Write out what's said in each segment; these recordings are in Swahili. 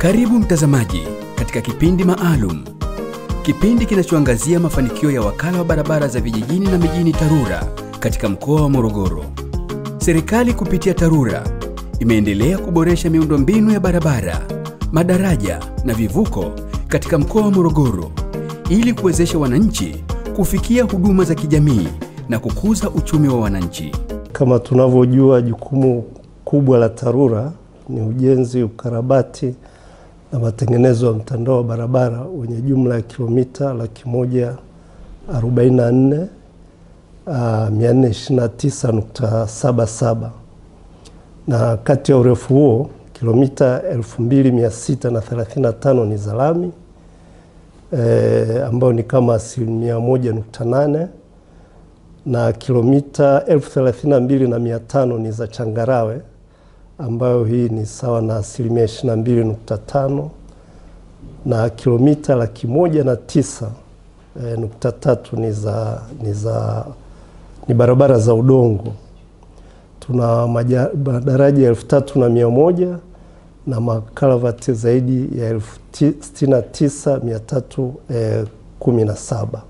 Karibu mtazamaji katika kipindi maalum, kipindi kinachoangazia mafanikio ya wakala wa barabara za vijijini na mijini TARURA katika mkoa wa Morogoro. Serikali kupitia TARURA imeendelea kuboresha miundombinu ya barabara, madaraja na vivuko katika mkoa wa Morogoro ili kuwezesha wananchi kufikia huduma za kijamii na kukuza uchumi wa wananchi. Kama tunavyojua, jukumu kubwa la TARURA ni ujenzi, ukarabati na matengenezo ya mtandao wa barabara wenye jumla ya kilomita laki moja arobaini na nne mia nne ishirini na tisa nukta saba saba na kati ya urefu huo kilomita elfu mbili mia sita na thelathini na tano ni za lami e, ambayo ni kama asilimia moja nukta nane na kilomita elfu thelathini na mbili na mia tano ni za changarawe ambayo hii ni sawa na asilimia ishirini na mbili nukta tano na kilomita laki moja na tisa e, nukta tatu ni za, ni za ni barabara za udongo. Tuna madaraja elfu tatu na mia moja na makalavati zaidi ya elfu sitini na tisa mia tatu e, kumi na saba.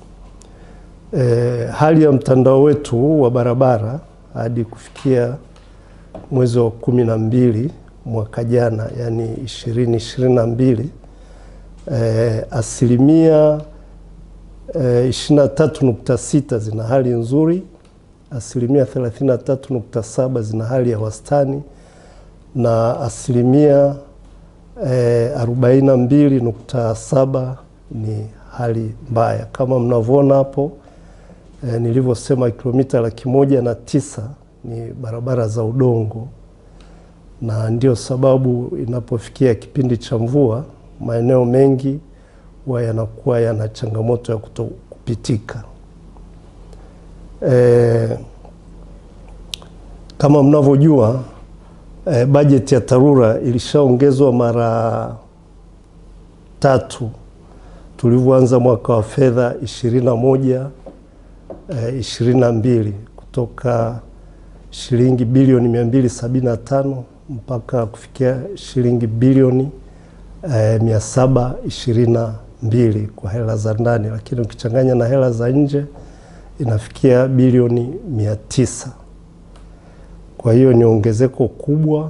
E, hali ya mtandao wetu wa barabara hadi kufikia mwezi wa kumi na mbili mwaka jana, yani ishirini ishirini na mbili e, asilimia ishirini na tatu nukta sita zina hali nzuri, asilimia thelathini na tatu nukta saba zina hali ya wastani na asilimia arobaini na mbili nukta saba ni hali mbaya. Kama mnavyoona hapo e, nilivyosema kilomita laki moja na tisa ni barabara za udongo, na ndio sababu inapofikia kipindi cha mvua maeneo mengi huwa yanakuwa yana changamoto ya kutokupitika. E, kama mnavyojua e, bajeti ya TARURA ilishaongezwa mara tatu tulivyoanza mwaka wa fedha ishirini na moja ishirini na mbili kutoka shilingi bilioni mia mbili sabini na tano mpaka kufikia shilingi bilioni e, mia saba ishirini na mbili kwa hela za ndani, lakini ukichanganya na hela za nje inafikia bilioni mia tisa. Kwa hiyo ni ongezeko kubwa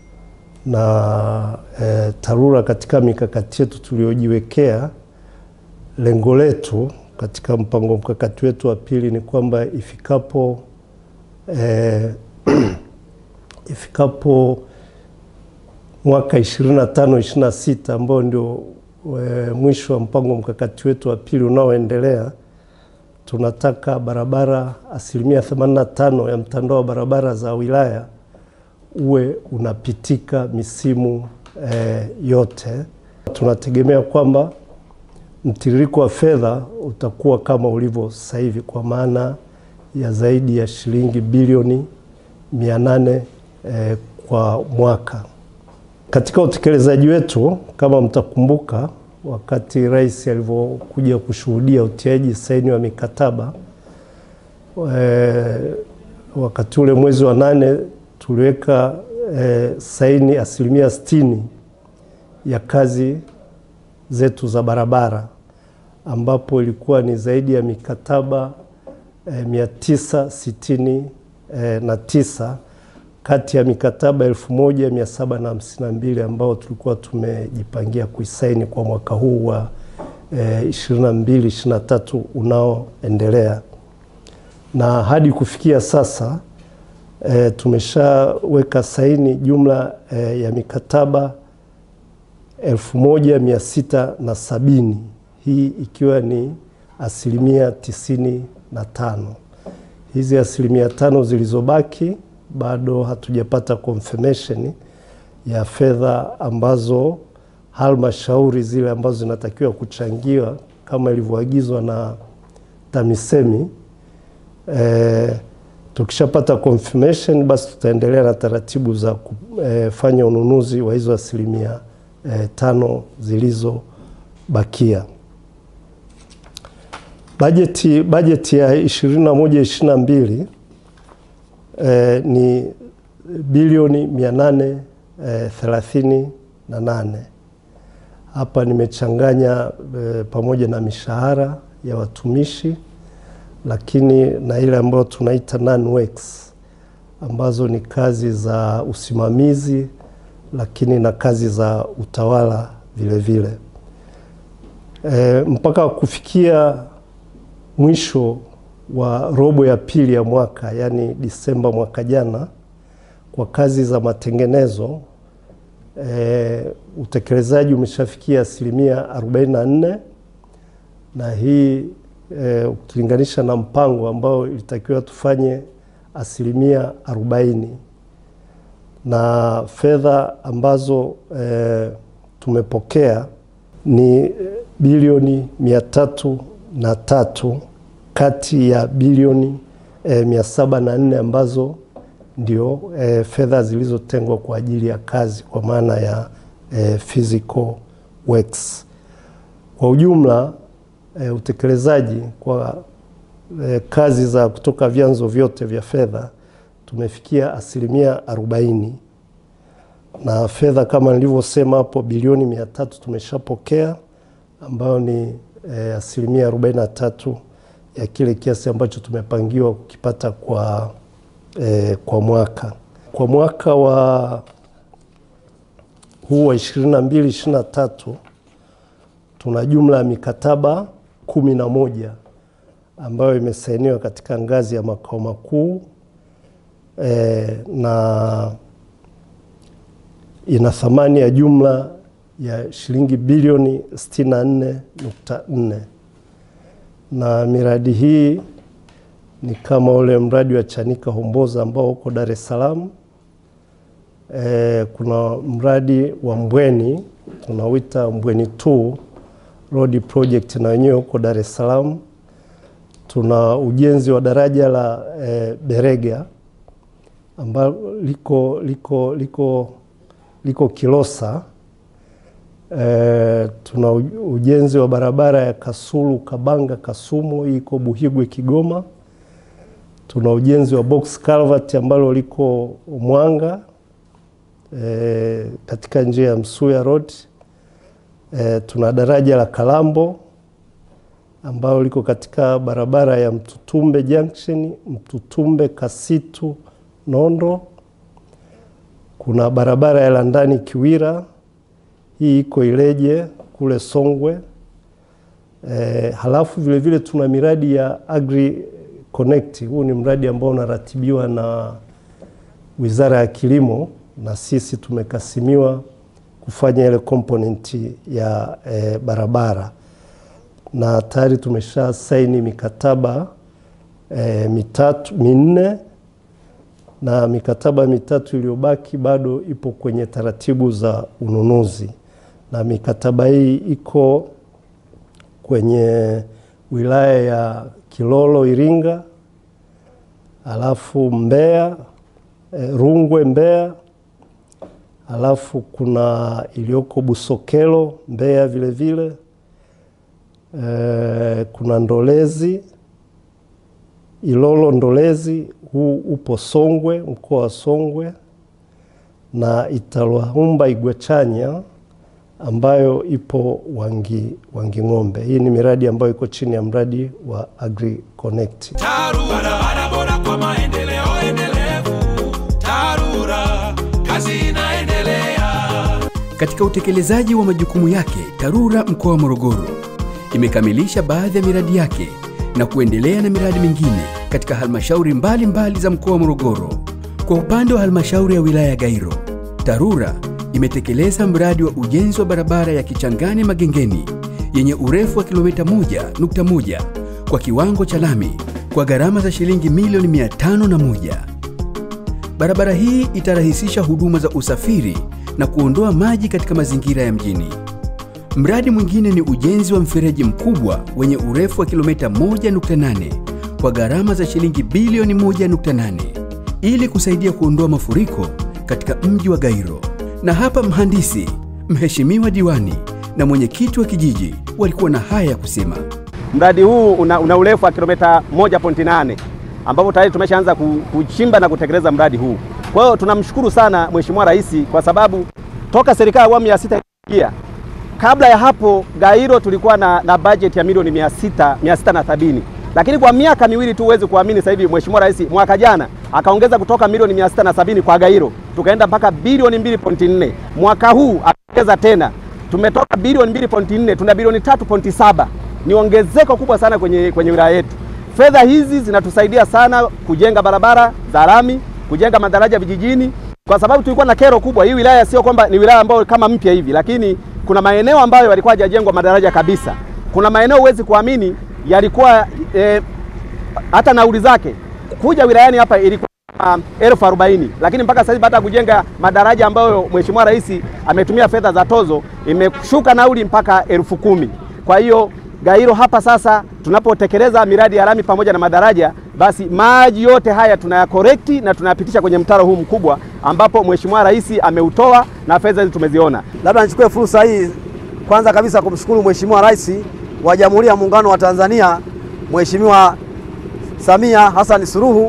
na e, TARURA katika mikakati yetu tuliojiwekea, lengo letu katika mpango mkakati wetu wa pili ni kwamba ifikapo e, ifikapo mwaka 25 26 ambao ndio e, mwisho wa mpango mkakati wetu wa pili unaoendelea, tunataka barabara asilimia 85 ya mtandao wa barabara za wilaya uwe unapitika misimu e, yote. Tunategemea kwamba mtiririko wa fedha utakuwa kama ulivyo sasa hivi kwa maana ya zaidi ya shilingi bilioni 800 e, kwa mwaka. Katika utekelezaji wetu, kama mtakumbuka, wakati rais alivyokuja kushuhudia utiaji saini wa mikataba e, wakati ule mwezi wa nane tuliweka e, saini asilimia sitini ya kazi zetu za barabara ambapo ilikuwa ni zaidi ya mikataba e, mia tisa sitini e, na tisa kati ya mikataba elfu moja mia saba na hamsini na mbili ambao tulikuwa tumejipangia kuisaini kwa mwaka huu wa ishirini na mbili ishirini na tatu unaoendelea, na hadi kufikia sasa e, tumeshaweka saini jumla e, ya mikataba elfu moja mia sita na sabini hii ikiwa ni asilimia tisini na tano. Hizi asilimia tano zilizobaki bado hatujapata confirmation ya fedha ambazo halmashauri zile ambazo zinatakiwa kuchangiwa kama ilivyoagizwa na TAMISEMI. E, tukishapata confirmation basi tutaendelea na taratibu za kufanya ununuzi wa hizo asilimia e, tano zilizobakia. Bajeti, bajeti ya 21 22 e, ni bilioni 838 na nane Hapa nimechanganya e, pamoja na mishahara ya watumishi, lakini na ile ambayo tunaita non-works ambazo ni kazi za usimamizi, lakini na kazi za utawala vile vile. E, mpaka kufikia mwisho wa robo ya pili ya mwaka, yaani Disemba mwaka jana, kwa kazi za matengenezo e, utekelezaji umeshafikia asilimia 44 na hii e, ukilinganisha na mpango ambao ilitakiwa tufanye asilimia 40 na fedha ambazo e, tumepokea ni bilioni mia tatu na tatu kati ya bilioni e, mia saba na nne ambazo ndio e, fedha zilizotengwa kwa ajili ya kazi kwa maana ya e, physical works. Kwa ujumla e, utekelezaji kwa e, kazi za kutoka vyanzo vyote vya fedha tumefikia asilimia arobaini na fedha kama nilivyosema hapo bilioni mia tatu tumeshapokea ambayo ni e, asilimia arobaini na tatu ya kile kiasi ambacho tumepangiwa kukipata kwa, e, kwa mwaka kwa mwaka wa huu wa 22 23 tuna jumla ya mikataba kumi na moja ambayo imesainiwa katika ngazi ya makao makuu e, na ina thamani ya jumla ya shilingi bilioni 64.4 na miradi hii ni kama ule mradi wa Chanika Homboza ambao uko Dar es Salaam. E, kuna mradi wa Mbweni tunauita Mbweni 2 road project na wenyewe huko Dar es Salaam. Tuna ujenzi wa daraja la e, Berega ambalo liko, liko, liko, liko Kilosa. E, tuna ujenzi wa barabara ya Kasulu Kabanga Kasumu, hii iko Buhigwe Kigoma. Tuna ujenzi wa box culvert ambalo liko Mwanga e, katika njia ya Msuya Road. E, tuna daraja la Kalambo ambalo liko katika barabara ya Mtutumbe Junction, Mtutumbe Kasitu Nondo. Kuna barabara ya Landani Kiwira hii iko Ileje kule Songwe. E, halafu vile vile tuna miradi ya Agri Connect. Huu ni mradi ambao unaratibiwa na Wizara ya Kilimo na sisi tumekasimiwa kufanya ile component ya e, barabara na tayari tumesha saini mikataba e, mitatu minne na mikataba mitatu iliyobaki bado ipo kwenye taratibu za ununuzi, na mikataba hii iko kwenye wilaya ya Kilolo Iringa, alafu Mbeya e, Rungwe Mbeya, alafu kuna iliyoko Busokelo Mbeya vile vile e, kuna Ndolezi Ilolo Ndolezi, huu upo Songwe, mkoa wa Songwe, na Italwahumba Igwechanya ambayo ipo Wangi, Wanging'ombe. Hii ni miradi ambayo iko chini ya mradi wa Agri Connect. TARURA, barabara bora kwa maendeleo endelevu. TARURA, kazi inaendelea. Katika utekelezaji wa majukumu yake, TARURA mkoa wa Morogoro imekamilisha baadhi ya miradi yake na kuendelea na miradi mingine katika halmashauri mbalimbali za mkoa wa Morogoro. Kwa upande wa halmashauri ya wilaya ya Gairo, TARURA imetekeleza mradi wa ujenzi wa barabara ya Kichangani Magengeni yenye urefu wa kilomita 1.1 kwa kiwango cha lami kwa gharama za shilingi milioni 501. Barabara hii itarahisisha huduma za usafiri na kuondoa maji katika mazingira ya mjini. Mradi mwingine ni ujenzi wa mfereji mkubwa wenye urefu wa kilomita 1.8 kwa gharama za shilingi bilioni 1.8 ili kusaidia kuondoa mafuriko katika mji wa Gairo. Na hapa mhandisi, mheshimiwa diwani na mwenyekiti wa kijiji walikuwa na haya ya kusema. Mradi huu una, una urefu wa kilomita 1.8 ambapo tayari tumeshaanza ku- kuchimba na kutekeleza mradi huu. Kwa hiyo tunamshukuru sana Mheshimiwa Rais kwa sababu toka serikali ya awamu ya sita ingia kabla ya hapo Gairo tulikuwa na, na bajeti ya milioni mia sita mia sita na sabini lakini kwa miaka miwili tu huwezi kuamini, sasa hivi Mheshimiwa Rais mwaka jana akaongeza kutoka milioni mia sita na sabini kwa Gairo tukaenda mpaka bilioni 2.4. Mwaka huu akaongeza tena, tumetoka bilioni 2.4 tuna bilioni 3.7. Ni ongezeko kubwa sana kwenye, kwenye wilaya yetu. Fedha hizi zinatusaidia sana kujenga barabara za lami, kujenga madaraja vijijini, kwa sababu tulikuwa na kero kubwa. Hii wilaya sio kwamba ni wilaya ambayo kama mpya hivi, lakini kuna maeneo ambayo yalikuwa hajajengwa madaraja kabisa. Kuna maeneo huwezi kuamini yalikuwa eh, hata nauli zake kuja wilayani hapa ilikuwa um, elfu arobaini lakini mpaka sasa hivi baada ya kujenga madaraja ambayo Mheshimiwa Rais ametumia fedha za tozo imeshuka nauli mpaka elfu kumi. Kwa hiyo Gairo hapa sasa tunapotekeleza miradi ya lami pamoja na madaraja, basi maji yote haya tunayakorekti na tunayapitisha kwenye mtaro huu mkubwa ambapo Mheshimiwa Rais ameutoa na fedha hizi tumeziona. Labda nichukue fursa hii kwanza kabisa kumshukuru Mheshimiwa Rais wa Jamhuri ya Muungano wa Tanzania Mheshimiwa Samia Hassan Suluhu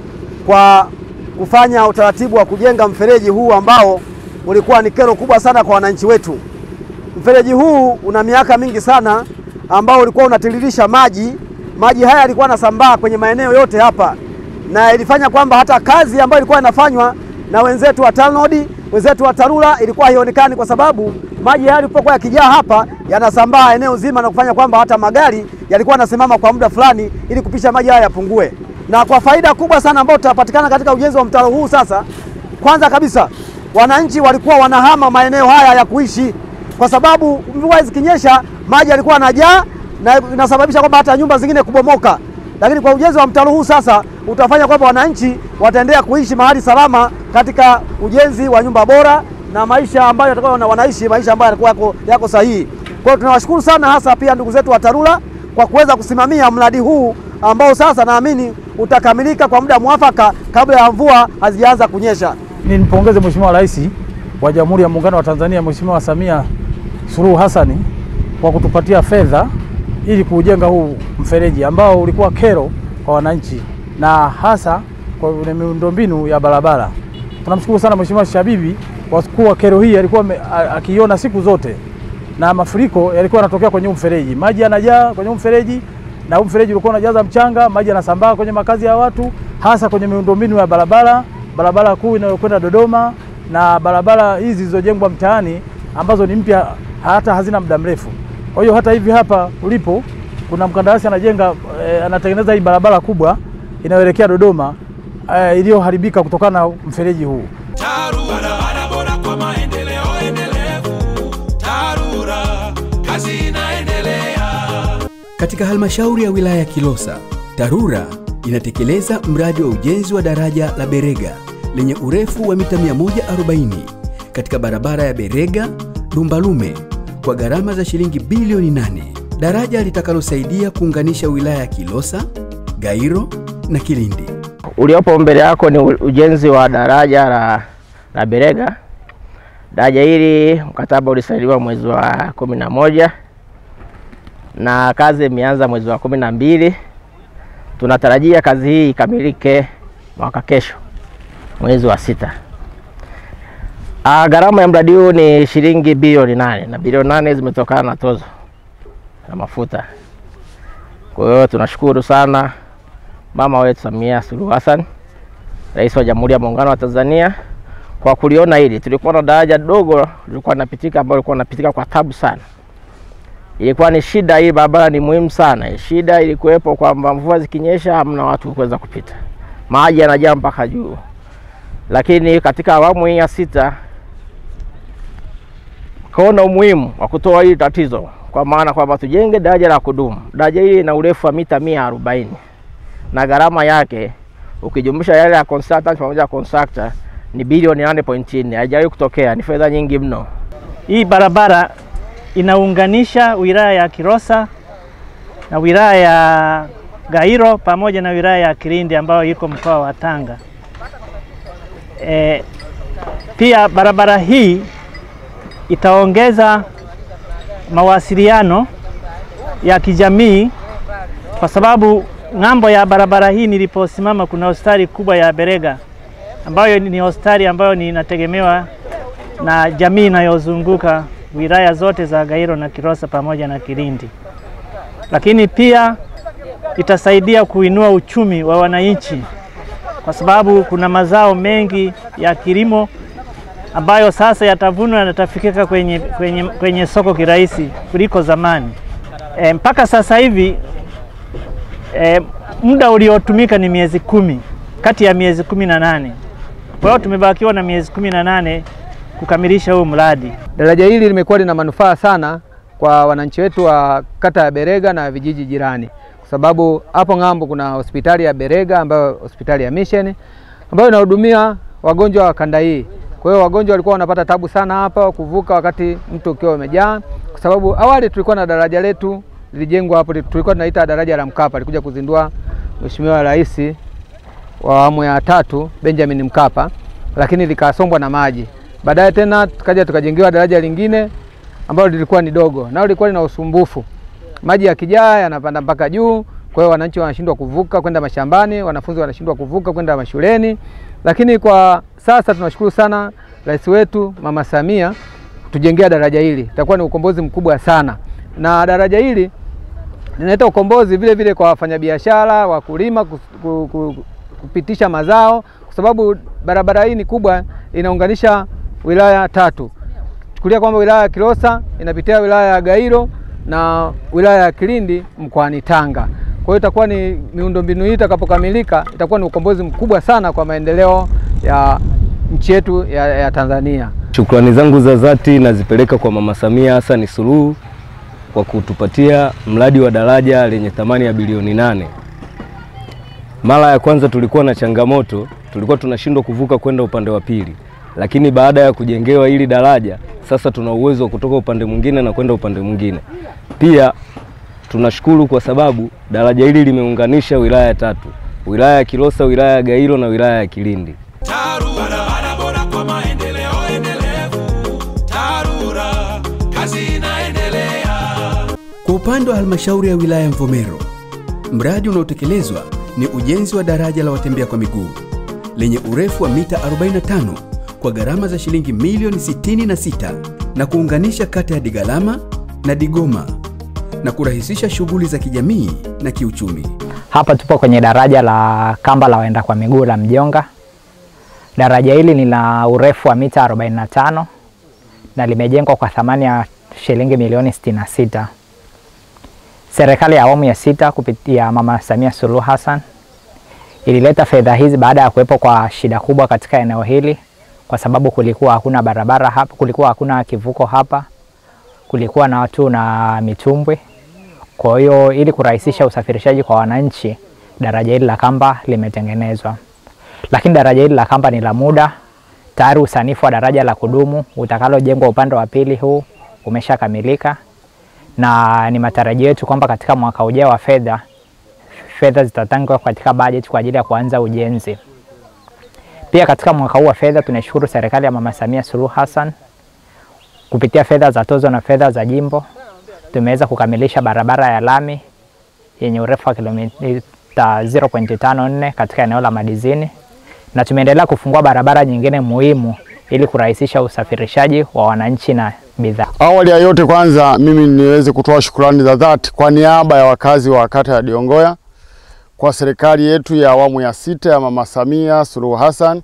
kwa kufanya utaratibu wa kujenga mfereji huu ambao ulikuwa ni kero kubwa sana kwa wananchi wetu. Mfereji huu una miaka mingi sana ambao ulikuwa unatiririsha maji. Maji haya yalikuwa yanasambaa kwenye maeneo yote hapa, na ilifanya kwamba hata kazi ambayo ilikuwa inafanywa na wenzetu wa TANROADS, wenzetu wa TARURA ilikuwa haionekani, kwa sababu maji haya yalipokuwa yakijaa hapa yanasambaa eneo zima na kufanya kwamba hata magari yalikuwa yanasimama kwa muda fulani ili kupisha maji haya yapungue. Na kwa faida kubwa sana ambayo tutapatikana katika ujenzi wa mtaro huu sasa, kwanza kabisa wananchi walikuwa wanahama maeneo haya ya kuishi, kwa sababu mvua zikinyesha maji yalikuwa yanajaa na inasababisha kwamba hata nyumba zingine kubomoka. Lakini kwa ujenzi wa mtaro huu sasa utafanya kwamba wananchi wataendelea kuishi mahali salama katika ujenzi wa nyumba bora na maisha ambayo yatakuwa na wanaishi maisha ambayo yatakuwa yako, yako sahihi. Kwa hiyo tunawashukuru sana hasa pia ndugu zetu wa TARURA kwa kuweza kusimamia mradi huu ambao sasa naamini utakamilika kwa muda mwafaka kabla ya mvua hazijaanza kunyesha. Nimpongeze Mheshimiwa Rais wa Jamhuri ya Muungano wa Tanzania Mheshimiwa Samia Suluhu Hassan kwa kutupatia fedha ili kuujenga huu mfereji ambao ulikuwa kero kwa wananchi na hasa kwa miundombinu ya barabara. Tunamshukuru sana Mheshimiwa Shabibi kwa kuwa kero hii alikuwa akiiona siku zote, na mafuriko yalikuwa yanatokea kwenye huu mfereji, maji yanajaa kwenye huu mfereji, na huu mfereji ulikuwa unajaza mchanga, maji yanasambaa kwenye makazi ya watu, hasa kwenye miundombinu ya barabara, barabara kuu inayokwenda Dodoma na barabara hizi zilizojengwa mtaani ambazo ni mpya, hata hazina muda mrefu. Kwa hiyo hata hivi hapa ulipo kuna mkandarasi anajenga eh, anatengeneza hii barabara kubwa inayoelekea Dodoma eh, iliyoharibika kutokana na mfereji huu. TARURA, barabara bora kwa maendeleo endelevu. TARURA, kazi inaendelea. Katika halmashauri ya wilaya ya Kilosa, TARURA inatekeleza mradi wa ujenzi wa daraja la Berega lenye urefu wa mita 140 katika barabara ya Berega Lumbalume kwa gharama za shilingi bilioni 8. Daraja litakalosaidia kuunganisha wilaya ya Kilosa, Gairo na Kilindi. Uliopo mbele yako ni ujenzi wa daraja la, la Berega. Daraja hili mkataba ulisainiwa mwezi wa kumi na moja na kazi imeanza mwezi wa kumi na mbili. Tunatarajia kazi hii ikamilike mwaka kesho mwezi wa sita. Ah, gharama ya mradi huu ni shilingi bilioni nane na bilioni nane zimetokana na tozo na mafuta. Kwa hiyo tunashukuru sana mama wetu Samia Suluhu Hassan, Rais wa Jamhuri ya Muungano wa Tanzania kwa kuliona hili. Tulikuwa na daraja dogo lilikuwa linapitika ambalo lilikuwa linapitika kwa tabu sana. Ilikuwa ni shida, hii barabara ni muhimu sana. Shida ilikuwepo kwamba mvua zikinyesha hamna watu kuweza kupita, maji yanajaa mpaka juu. Lakini katika awamu hii ya sita kaona umuhimu wa kutoa hili tatizo, kwa maana kwamba tujenge daraja la kudumu. Daraja hili lina urefu wa mita mia arobaini na gharama yake ukijumlisha yale ya consultant pamoja na contractor ni bilioni 8.4. Haijawahi kutokea, ni fedha nyingi mno. Hii barabara inaunganisha wilaya ya Kilosa na wilaya ya Gairo pamoja na wilaya ya Kilindi ambayo iko mkoa wa Tanga. E, pia barabara hii itaongeza mawasiliano ya kijamii kwa sababu ng'ambo ya barabara hii niliposimama kuna hospitali kubwa ya Berega ambayo ni hospitali ambayo ni inategemewa na jamii inayozunguka wilaya zote za Gairo na Kilosa pamoja na Kilindi, lakini pia itasaidia kuinua uchumi wa wananchi kwa sababu kuna mazao mengi ya kilimo ambayo sasa yatavunwa na yatafikika kwenye, kwenye, kwenye soko kirahisi kuliko zamani. E, mpaka sasa hivi e, muda uliotumika ni miezi kumi kati ya miezi kumi na nane. Kwa hiyo tumebakiwa na miezi kumi na nane kukamilisha huu mradi. Daraja hili limekuwa lina manufaa sana kwa wananchi wetu wa kata ya Berega na vijiji jirani, kwa sababu hapo ng'ambo kuna hospitali ya Berega ambayo hospitali ya Mission ambayo inahudumia wagonjwa wa kanda hii. Kwa hiyo wagonjwa walikuwa wanapata tabu sana hapa kuvuka wakati mto ukiwa umejaa, kwa sababu awali tulikuwa na daraja letu lilijengwa hapo, tulikuwa tunaita daraja la Mkapa, alikuja kuzindua Mheshimiwa Rais wa awamu ya tatu Benjamin Mkapa, lakini likasombwa na maji. Baadaye tena tukaja tukajengewa daraja lingine ambalo lilikuwa ni dogo, nao lilikuwa lina usumbufu, maji yakijaa yanapanda mpaka juu. Kwa hiyo wananchi wanashindwa kuvuka kwenda mashambani, wanafunzi wanashindwa kuvuka kwenda mashuleni. Lakini kwa sasa tunashukuru sana rais wetu Mama Samia tujengea daraja hili, itakuwa ni ukombozi mkubwa sana, na daraja hili linaleta ukombozi vile vile kwa wafanyabiashara, wakulima kupitisha mazao, kwa sababu barabara hii ni kubwa, inaunganisha wilaya tatu. Chukulia kwamba wilaya ya Kilosa inapitia wilaya ya Gairo na wilaya ya Kilindi mkoani Tanga. Kwa hiyo itakuwa ni miundombinu hii itakapokamilika, itakuwa ni ukombozi mkubwa sana kwa maendeleo ya nchi yetu ya, ya Tanzania. Shukrani zangu za dhati nazipeleka kwa Mama Samia Hassan Suluhu kwa kutupatia mradi wa daraja lenye thamani ya bilioni nane. Mara ya kwanza tulikuwa na changamoto, tulikuwa tunashindwa kuvuka kwenda upande wa pili, lakini baada ya kujengewa hili daraja sasa tuna uwezo wa kutoka upande mwingine na kwenda upande mwingine. Pia tunashukuru kwa sababu daraja hili limeunganisha wilaya tatu, wilaya ya Kilosa, wilaya ya Gairo na wilaya ya Kilindi. barabara bora kwa maendeleo endelevu. TARURA, kazi inaendelea. Kwa upande wa halmashauri ya wilaya ya Mvomero, mradi unaotekelezwa ni ujenzi wa daraja la watembea kwa miguu lenye urefu wa mita 45 kwa gharama za shilingi milioni 66 na kuunganisha kata ya Digalama na Digoma na kurahisisha shughuli za kijamii na kiuchumi. Hapa tupo kwenye daraja la kamba la waenda kwa miguu la Mjonga. Daraja hili lina urefu wa mita 45 na limejengwa kwa thamani ya shilingi milioni 66. Serikali ya awamu ya sita kupitia Mama Samia Suluhu Hassan ilileta fedha hizi baada ya kuwepo kwa shida kubwa katika eneo hili, kwa sababu kulikuwa hakuna barabara hapa, kulikuwa hakuna kivuko hapa, kulikuwa na watu na mitumbwi. Kwa hiyo ili kurahisisha usafirishaji kwa wananchi, daraja hili la kamba limetengenezwa, lakini daraja hili la kamba ni la muda. Tayari usanifu wa daraja la kudumu utakalojengwa upande wa pili huu umeshakamilika na ni matarajio yetu kwamba katika mwaka ujao wa fedha fedha zitatangwa katika bajeti kwa ajili ya kuanza ujenzi. Pia katika mwaka huu wa fedha tunashukuru serikali ya Mama Samia Suluhu Hassan kupitia fedha za tozo na fedha za jimbo tumeweza kukamilisha barabara ya lami yenye urefu wa kilomita 0.54 katika eneo la Madizini na tumeendelea kufungua barabara nyingine muhimu ili kurahisisha usafirishaji wa wananchi na bidhaa. Awali ya yote, kwanza mimi niweze kutoa shukrani za dhati kwa niaba ya wakazi wa kata ya Diongoya kwa serikali yetu ya awamu ya sita ya Mama Samia Suluhu Hassan.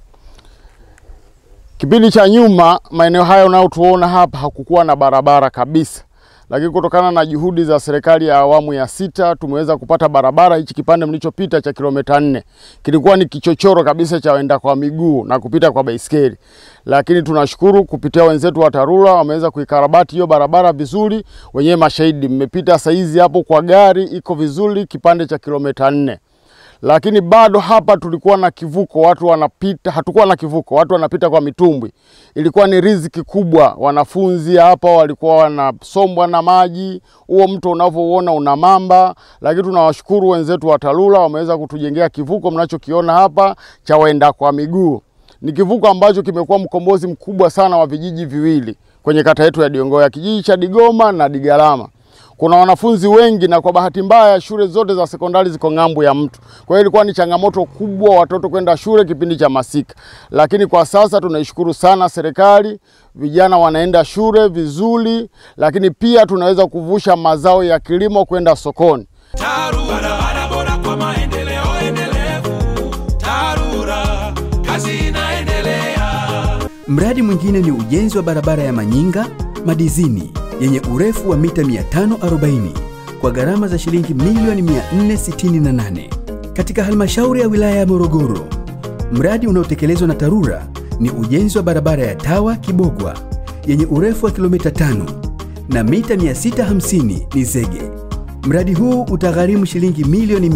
Kipindi cha nyuma, maeneo haya unayotuona hapa hakukuwa na barabara kabisa, lakini kutokana na juhudi za serikali ya awamu ya sita tumeweza kupata barabara. Hichi kipande mlichopita cha kilomita nne kilikuwa ni kichochoro kabisa cha waenda kwa miguu na kupita kwa baisikeli, lakini tunashukuru kupitia wenzetu wa TARURA wameweza kuikarabati hiyo barabara vizuri. Wenyewe mashahidi, mmepita saizi hapo kwa gari, iko vizuri kipande cha kilomita nne lakini bado hapa tulikuwa na kivuko, watu wanapita, hatukuwa na kivuko, watu wanapita kwa mitumbwi. Ilikuwa ni riziki kubwa, wanafunzi hapa walikuwa wanasombwa na maji. Huo mto unavyouona una mamba, lakini tunawashukuru wenzetu wa TARURA wameweza kutujengea kivuko mnachokiona hapa cha waenda kwa miguu. Ni kivuko ambacho kimekuwa mkombozi mkubwa sana wa vijiji viwili kwenye kata yetu ya Diongoya, kijiji cha Digoma na Digalama kuna wanafunzi wengi na kwa bahati mbaya shule zote za sekondari ziko ng'ambo ya mto. Kwa hiyo ilikuwa ni changamoto kubwa watoto kwenda shule kipindi cha masika, lakini kwa sasa tunaishukuru sana serikali, vijana wanaenda shule vizuri, lakini pia tunaweza kuvusha mazao ya kilimo kwenda sokoni. barabara bora kwa maendeleo endelevu. TARURA, kazi inaendelea. Mradi mwingine ni ujenzi wa barabara ya Manyinga Madizini yenye urefu wa mita 540 kwa gharama za shilingi milioni 468 katika halmashauri ya wilaya ya Morogoro. Mradi unaotekelezwa na TARURA ni ujenzi wa barabara ya Tawa Kibogwa yenye urefu wa kilomita 5 na mita 650 ni zege. Mradi huu utagharimu shilingi milioni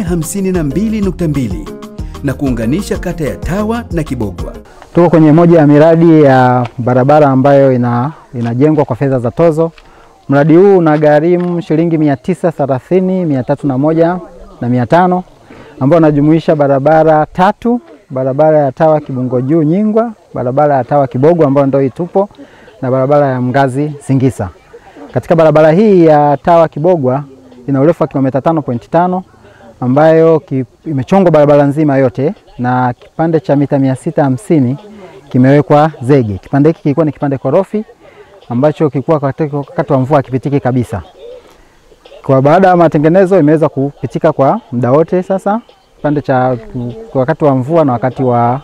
452.2 na kuunganisha kata ya Tawa na Kibogwa. Tuko kwenye moja ya miradi ya barabara ambayo ina, inajengwa kwa fedha za tozo. Mradi huu unagharimu shilingi mia tisa thelathini mia tatu na moja na mia tano ambao unajumuisha barabara tatu, barabara ya Tawa Kibungo Juu Nyingwa, barabara ya Tawa Kibogwa ambayo ndio itupo na barabara ya Mgazi Singisa. Katika barabara hii ya Tawa Kibogwa ina urefu wa kilomita 5.5 ambayo ki, imechongwa barabara nzima yote na kipande cha mita mia sita hamsini kimewekwa zege. Kipande hiki kilikuwa ni kipande korofi ambacho kilikuwa katika wakati wa mvua kipitiki kabisa. Kwa baada ya matengenezo imeweza kupitika kwa muda wote sasa, kipande cha kwa wakati wa mvua na wakati wa,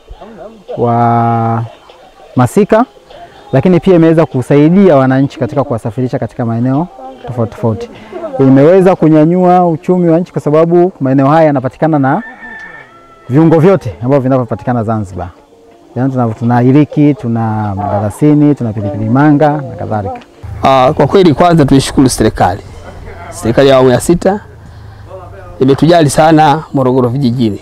wa masika, lakini pia imeweza kusaidia wananchi katika kuwasafirisha katika maeneo tofauti tofauti. Imeweza kunyanyua uchumi wa nchi kwa sababu maeneo haya yanapatikana na viungo vyote ambavyo vinavyopatikana Zanzibar. Yaani tuna, tuna iliki, tuna mdalasini, tuna pilipili manga na kadhalika. Uh, kwa kweli kwanza tuishukuru serikali. Serikali ya awamu ya sita imetujali sana Morogoro vijijini,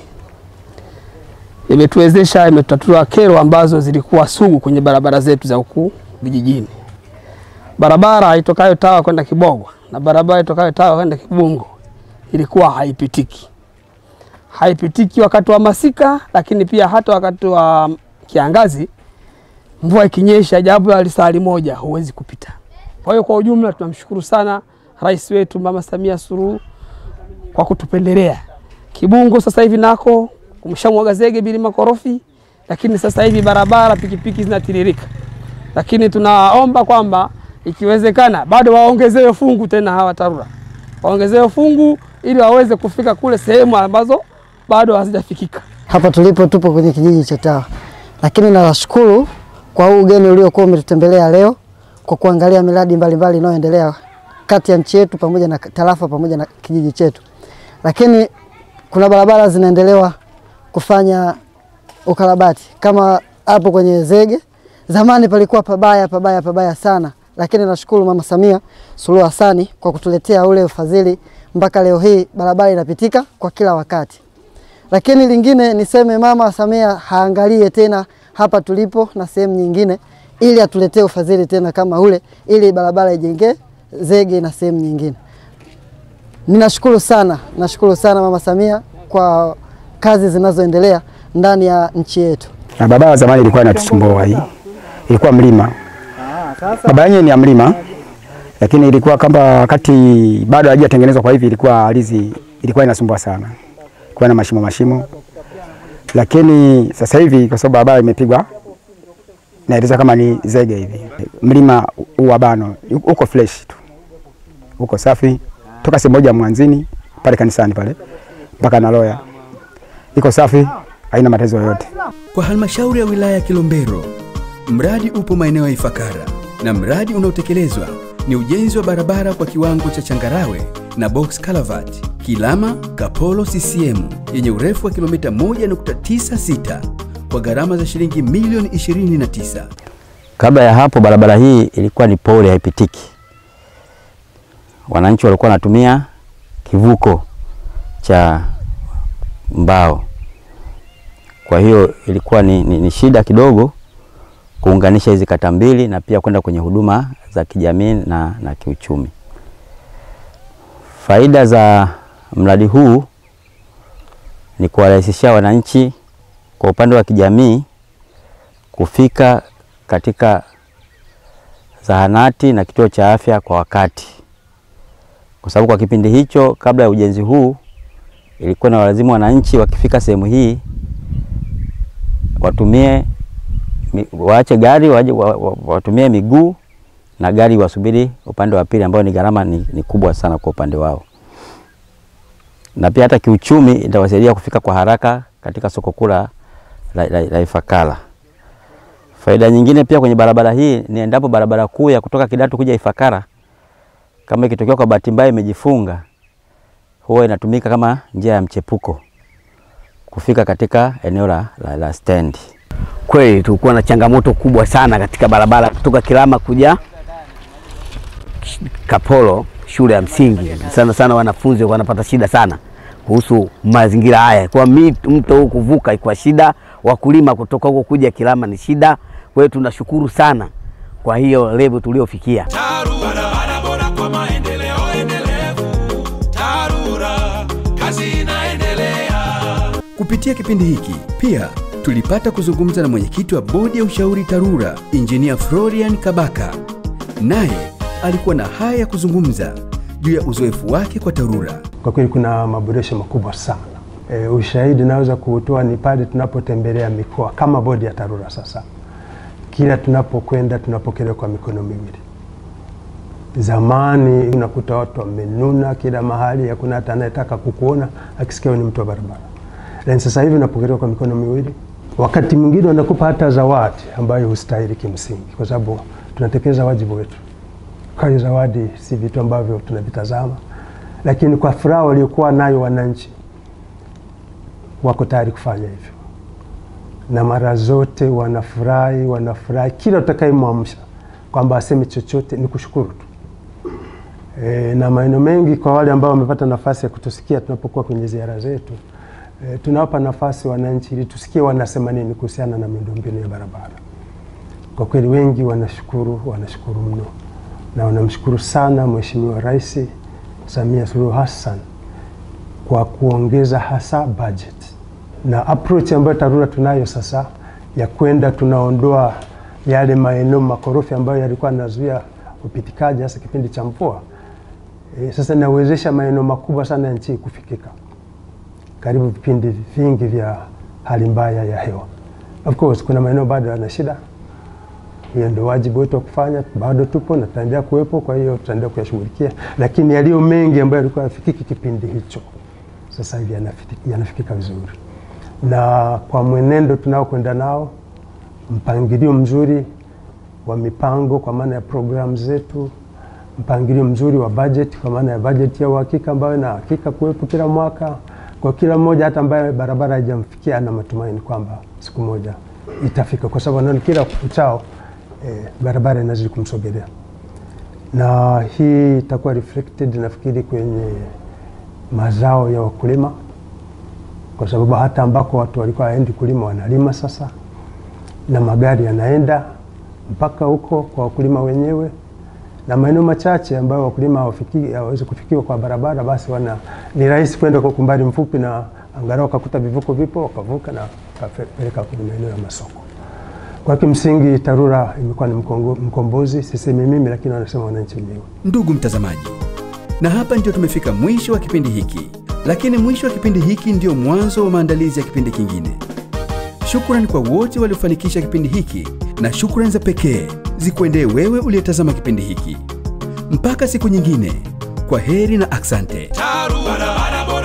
imetuwezesha, imetutatua kero ambazo zilikuwa sugu kwenye barabara zetu za huku vijijini. Barabara itokayo Tawa kwenda Kibogwa na barabara itokayo Tawa kwenda Kibungo ilikuwa haipitiki, haipitiki wakati wa masika, lakini pia hata wakati wa kiangazi, mvua ikinyesha, japo ya lisali moja huwezi kupita. Kwa hiyo kwa ujumla tunamshukuru sana rais wetu Mama Samia Suluhu kwa kutupendelea. Kibungo sasa hivi nako kumshamwaga zege bila makorofi, lakini sasa hivi barabara pikipiki zinatiririka, lakini tunaomba kwamba ikiwezekana bado waongezewe fungu tena hawa TARURA waongezewe fungu ili waweze kufika kule sehemu ambazo bado hazijafikika. Hapa tulipo tupo kwenye kijiji cha Tawa, lakini nawashukuru kwa huu ugeni uliokuwa umetutembelea leo kwa kuangalia miradi mbalimbali inayoendelea kati ya nchi yetu pamoja na tarafa pamoja na kijiji chetu, lakini kuna barabara zinaendelewa kufanya ukarabati kama hapo kwenye Zege. Zamani palikuwa pabaya pabaya pabaya sana, lakini nashukuru Mama Samia Suluhu Hassani kwa kutuletea ule ufadhili mpaka leo hii barabara inapitika kwa kila wakati. Lakini lingine niseme Mama Samia haangalie tena hapa tulipo na sehemu nyingine, ili atuletee ufadhili tena kama ule, ili barabara ijengee Zege na sehemu nyingine. Ninashukuru sana, nashukuru sana Mama Samia kwa kazi zinazoendelea ndani ya nchi yetu. Na barabara zamani ilikuwa inatusumbua hii, ilikuwa mlima. Barabara yenyewe ni ya mlima, lakini ilikuwa kama wakati bado haijatengenezwa, kwa hivi ilikuwa ardhi ilikuwa inasumbua sana, ilikuwa na mashimo mashimo, lakini sasa hivi kwa sababu barabara imepigwa naeleza kama ni zege hivi, mlima huu bano uko fresh tu, uko safi toka sehemu moja mwanzini pale kanisani pale mpaka Naloya, iko safi, haina matatizo yoyote. Kwa halmashauri ya wilaya ya Kilombero, mradi upo maeneo ya Ifakara na mradi unaotekelezwa ni ujenzi wa barabara kwa kiwango cha changarawe na box culvert Kilama Kapolo CCM yenye urefu wa kilomita 1.96 kwa gharama za shilingi milioni 29. Kabla ya hapo barabara hii ilikuwa ni pole, haipitiki. Wananchi walikuwa wanatumia kivuko cha mbao, kwa hiyo ilikuwa ni, ni, ni shida kidogo kuunganisha hizi kata mbili na pia kwenda kwenye huduma za kijamii na, na kiuchumi. Faida za mradi huu ni kuwarahisishia wananchi kwa upande wa kijamii kufika katika zahanati na kituo cha afya kwa wakati, kwa sababu kwa kipindi hicho kabla ya ujenzi huu ilikuwa na walazimu wananchi wakifika sehemu hii watumie mi, waache gari waje wa, wa, watumie miguu na gari wasubiri upande wa pili ambao ni gharama ni, ni kubwa sana kwa upande wao, na pia hata kiuchumi itawasaidia kufika kwa haraka katika soko kuu la, la, la, la Ifakara. Faida nyingine pia kwenye barabara hii ni endapo barabara kuu ya kutoka Kidatu kuja Ifakara kama ikitokea kwa bahati mbaya imejifunga, huwa inatumika kama njia ya mchepuko kufika katika eneo la, la, la stendi. Kweli tulikuwa na changamoto kubwa sana katika barabara kutoka Kilama kuja Kapolo shule ya msingi. Sana sana wanafunzi wanapata shida sana kuhusu mazingira haya, kwa mi- mto huu kuvuka kwa shida, wakulima kutoka huko kuja Kilama ni shida. Kwa hiyo tunashukuru sana kwa hiyo level tuliofikia. barabara bora kwa maendeleo endelevu. TARURA, kazi inaendelea. Kupitia kipindi hiki pia tulipata kuzungumza na mwenyekiti wa bodi ya ushauri TARURA, Injinia Florian Kabaka. Naye alikuwa na haya ya kuzungumza juu ya uzoefu wake kwa TARURA. Kwa kweli kuna maboresho makubwa sana. E, ushahidi naweza kuutoa ni pale tunapotembelea mikoa kama bodi ya TARURA. Sasa kila tunapokwenda tunapokelewa kwa mikono miwili. Zamani unakuta watu wamenuna kila mahali, hakuna hata anayetaka kukuona akisikia wewe ni mtu wa barabara, lakini sasa hivi unapokelewa kwa mikono miwili. Wakati mwingine wanakupa hata zawadi ambayo hustahili kimsingi, kwa sababu tunatekeleza wajibu wetu. Kwa hiyo zawadi si vitu ambavyo tunavitazama, lakini kwa furaha waliokuwa nayo wananchi wako tayari kufanya hivyo, na mara zote wanafurahi, wanafurahi kila utakayemwamsha kwamba aseme chochote ni kushukuru tu. E, na maeneo mengi kwa wale ambao wamepata nafasi ya kutusikia tunapokuwa kwenye ziara zetu e, tunawapa nafasi wananchi ili tusikie wanasema nini kuhusiana na miundombinu ya barabara. Kwa kweli wengi wanashukuru, wanashukuru mno na wanamshukuru sana Mheshimiwa Rais Samia Suluhu Hassan kwa kuongeza hasa budget na approach ambayo TARURA tunayo sasa ya kwenda tunaondoa yale maeneo makorofi ambayo yalikuwa yanazuia upitikaji hasa kipindi cha mvua. E, sasa inawezesha maeneo makubwa sana ya nchi kufikika karibu vipindi vingi vya hali mbaya ya hewa. Of course kuna maeneo bado yana shida, hiyo ndio wajibu wetu wa kufanya, bado tupo na tutaendelea kuwepo, kwa hiyo tutaendelea kuyashughulikia, lakini yaliyo mengi ambayo yalikuwa yafikiki kipindi hicho sasa hivi yanafiti- yanafikika vizuri, na kwa mwenendo tunaokwenda nao, mpangilio mzuri wa mipango kwa maana ya programu zetu, mpangilio mzuri wa bajeti kwa maana ya bajeti ya uhakika ambayo ina hakika kuwepo kila mwaka kwa kila mmoja, hata ambaye barabara haijamfikia ana matumaini kwamba siku moja itafika, kwa sababu anaona kila uchao eh, barabara inazidi kumsogelea, na hii itakuwa reflected nafikiri kwenye mazao ya wakulima, kwa sababu hata ambako watu walikuwa haendi kulima wanalima sasa, na magari yanaenda mpaka huko kwa wakulima wenyewe, na maeneo machache ambayo wakulima hawafiki- hawawezi kufikiwa kwa barabara, basi wana ni rahisi kwenda kwa umbali mfupi, na angalau wakakuta vivuko vipo, wakavuka na wakapeleka kwenye maeneo ya masoko. Kwa kimsingi TARURA imekuwa ni mkongo- mkombozi, sisemi mimi, lakini wanasema wananchi wenyewe. Ndugu mtazamaji, na hapa ndio tumefika mwisho wa kipindi hiki, lakini mwisho wa kipindi hiki ndio mwanzo wa maandalizi ya kipindi kingine. Shukrani kwa wote waliofanikisha kipindi hiki na shukrani za pekee zikuendee wewe uliyetazama kipindi hiki. Mpaka siku nyingine, kwa heri na aksante. TARURA, barabara bora